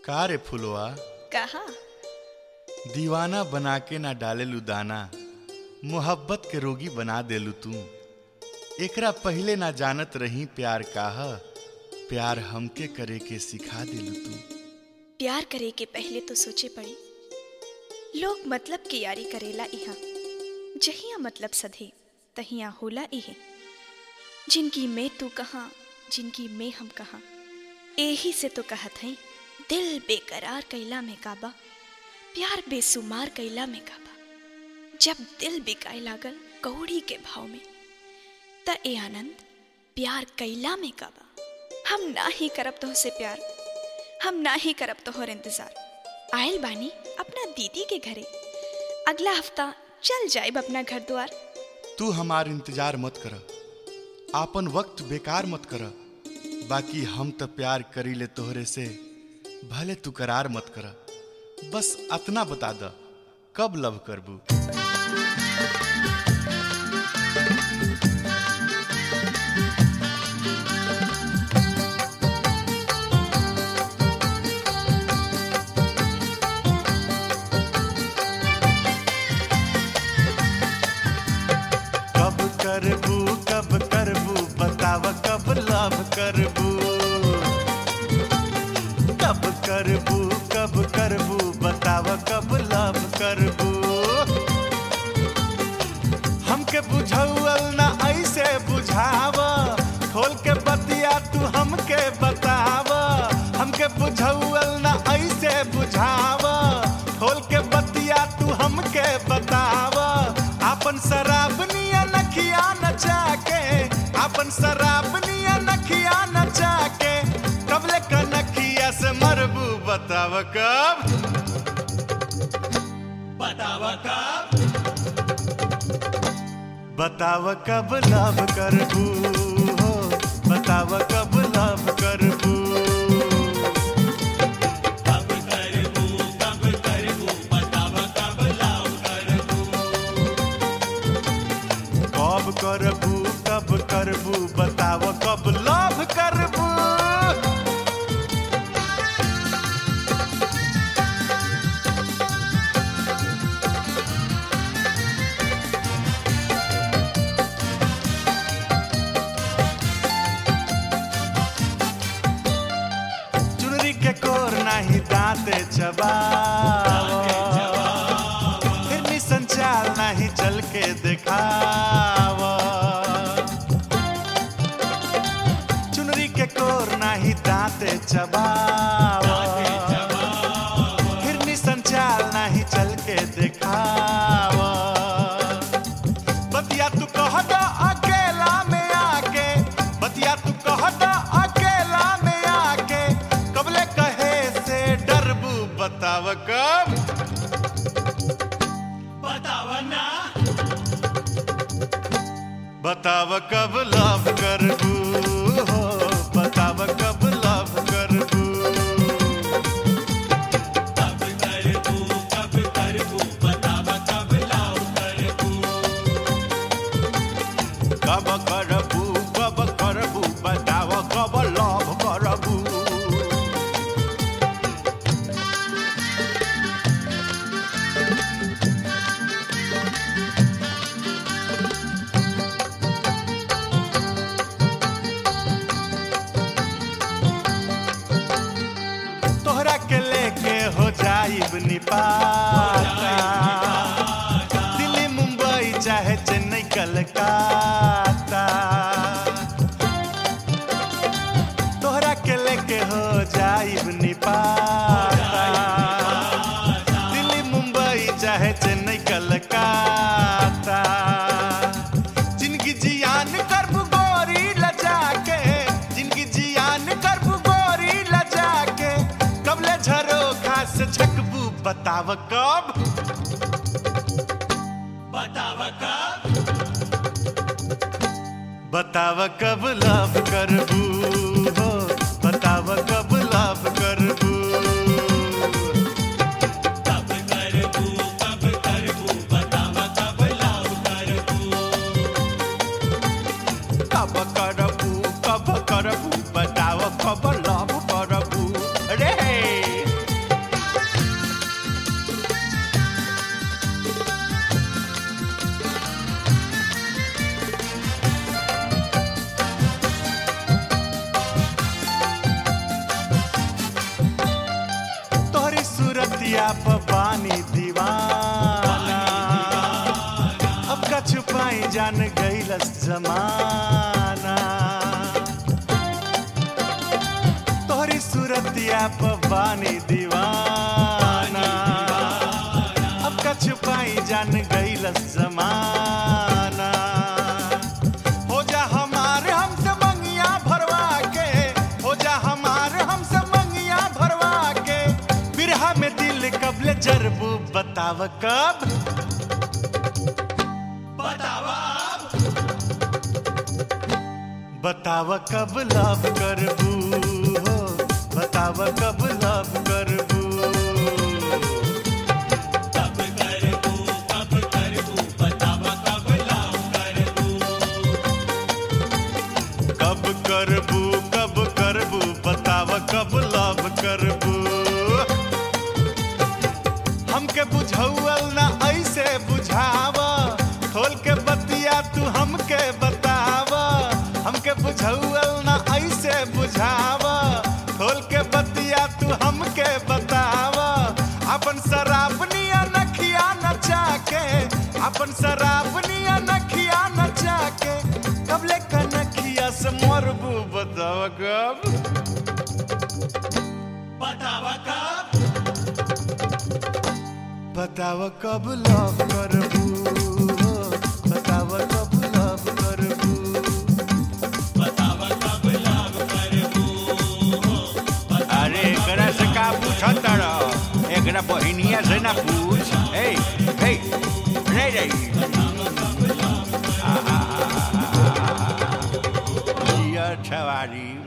का रे फुलवा कहा दीवाना बना के ना डालेलू दाना मोहब्बत के रोगी बना देलू तू एकरा पहले ना जानत रही प्यार काह प्यार हमके करे के सिखा देलू तू प्यार करे के पहले तो सोचे पड़ी लोग मतलब की यारी करेला इहा जहिया मतलब सधे तहिया होला इहे जिनकी मैं तू कहाँ जिनकी मैं हम कहाँ एही से तो कहत हई दिल बेकरार कैला में काबा प्यार बेसुमार कैला में काबा जब दिल बिकाए लागल कौड़ी के भाव में त ए आनंद प्यार कैला में काबा हम ना ही करब तो से प्यार हम ना ही करब तोहर इंतजार आयल बानी अपना दीदी के घरे अगला हफ्ता चल जाइब अपना घर द्वार तू हमार इंतजार मत कर आपन वक्त बेकार मत कर बाकी हम तो प्यार करी ले तोहरे से भले तू करार मत कर बस अतना बता द कब लव करबू कब करबू कब करबू बताव कब लव करबू कब करबू कब करबू बताव कब लव करबू हमके बुझौल ना ऐसे बुझाव खोल के बतिया तू हमके बताव हमके बुझौल ना ऐसे बुझाव खोल के बतिया तू हमके बताव आपन शराब निया नखिया नचा के आपन शराब निया नखिया नचा के कबले कनखिया से मरबू बताव कब बताव कब बताव कब लव करबू हो बताव कब लव करबू कब करबू कब करबू बताव कब लव करबू कब करबू कब करबू बताव कब लव करबू चुनरी के कोर नाही दांते चबाव फिर संचाल नाही चल के दिखाव चुनरी के कोर नाही दांते चबाव फिर संचाल नाही चल के दिखाव बतिया तू कह द अकेला में आके बतिया तू कह द अकेला में आके कबले कहे से डरबू बताव कब बताव ना बताव कब लव करबू हो बताव कब लव करबू कब करबू कब करबू बताव कब लव करबू कब करबू कब करबू बताव कब लव करबू तोहरा के लेके हो जाइब निपाता दिल्ली मुंबई चाहे चेन्नई कलकत्ता तोहरा के लेके हो जाइब निपाता दिल्ली मुंबई चाहे चेन्नई कलकत्ता जिनकी जियान करबू गोरी लजा के जिनकी जियान करबू गोरी लजा के कबले झरो खास छकबू बताव कब बताव कब बताव कब लव करबू हो बताव कब लव करबू कब करबू कब करबू बताव कब लव करबू कब करबू कब करबू बताव कब लव करबू रे सूरतिया पर पानी दीवाना अब का छुपाई जान गईलस जमाना तोहरी सूरतिया पर पानी दीवाना अब का छुपाई जान गईलस जमाना हो जा हमारे हमसे मंगिया भरवा के हो जा हमारे हमसे मंगिया भरवा के बिरहा में दिल कबले जरबू बताव कब बताव कब लव करबू हो बताव कब लव करबू कब करबू कब करबू बताव कब लव करबू हमके बुझौल ना ऐसे बुझाव खोल के बतिया तू हमके बताव हमके बुझौल ना ऐसे बुझाव खोल के बतिया तू हमके बताव अपन शराबनिया नखिया नचा के अपन शराबनिया नखिया नचा के कबले कनखिया से मरबू बताव कब बताव कब लव करबू बताव कब लव करबू अरे एकरा से का पूछत रह एकरा बहिनिया से ना पूछ ए ए रे रे जिया छवारी